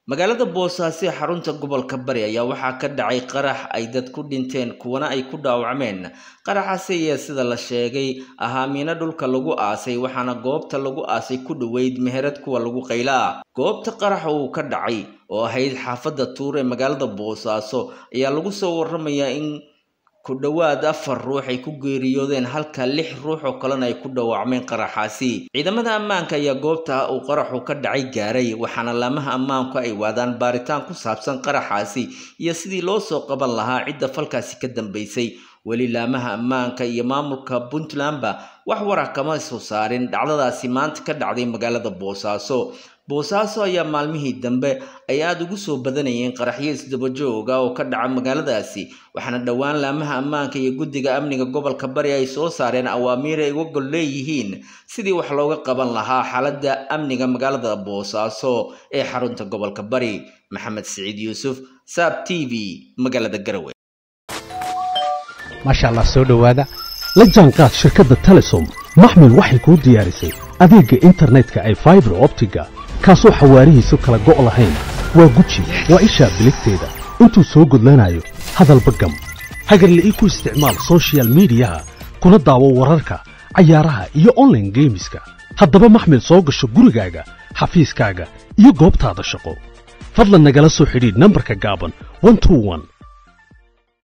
magaalada boosaaso ee xarunta gobolka bari ayaa waxaa ka dhacay qarax ay dad ku dhinteen kuwana ay ku dhaawacmeen qaraxaasi ayaa sida la sheegay ahaa miino dhulka lagu aasay waxaana goobta lagu aasay ku dhoweyd meherad kuwa lagu qaylaa goobta qaraxa uu ka dhacay oo ahayd xaafadda tuur ee magaalada boosaaso ayaa lagu soo waramayaa in ku dhowaad afar ruux ay ku geeriyoodeen halka lix ruux oo kalena ay ku dhaawacmeen qaraxaasi ciidamada ammaanka ayaa goobta uu qaraxu ka dhacay gaaray waxaana laamaha ammaanku ay waadaan baaritaan ku saabsan qaraxaasi iyo sidii loo soo qaban lahaa cidda falkaasi ka dambaysay weli laamaha ammaanka iyo maamulka puntlandba wax wara kama soo saarin dhacdadaasi maanta ka dhacday magaalada boosaaso boosaaso ayaa maalmihii dambe ay aada ugu soo badanayeen qaraxyo isdabajooga oo ka dhaca magaaladaasi waxaana dhowaan laamaha ammaanka iyo guddiga amniga gobolka bari ay soo saareen awaamiir ay uga gol leeyihiin sidii wax looga qaban lahaa xaaladda amniga magaalada boosaaso ee xarunta gobolka bari maxamed siciid yuusuf saab t v magaalada garowe maasha allah soo dhowaada la jaanqaad shirkadda telesom maxmil waxay kuu diyaarisay adeegga internetka ay faibar optiga kaasoo xawaarihiisu kala go' lahayn waa guji waa ishaa biligteeda intuu soo gudlanayo hadalba gam hagarla ii ku isticmaal sochial midiyaha kuna daawo wararka cayaaraha iyo onlaine geemiska haddaba maxmil soo gasho gurigaaga xafiiskaaga iyo goobtaada shaqo fadlan nagala soo xidhiidh nambarka gaaban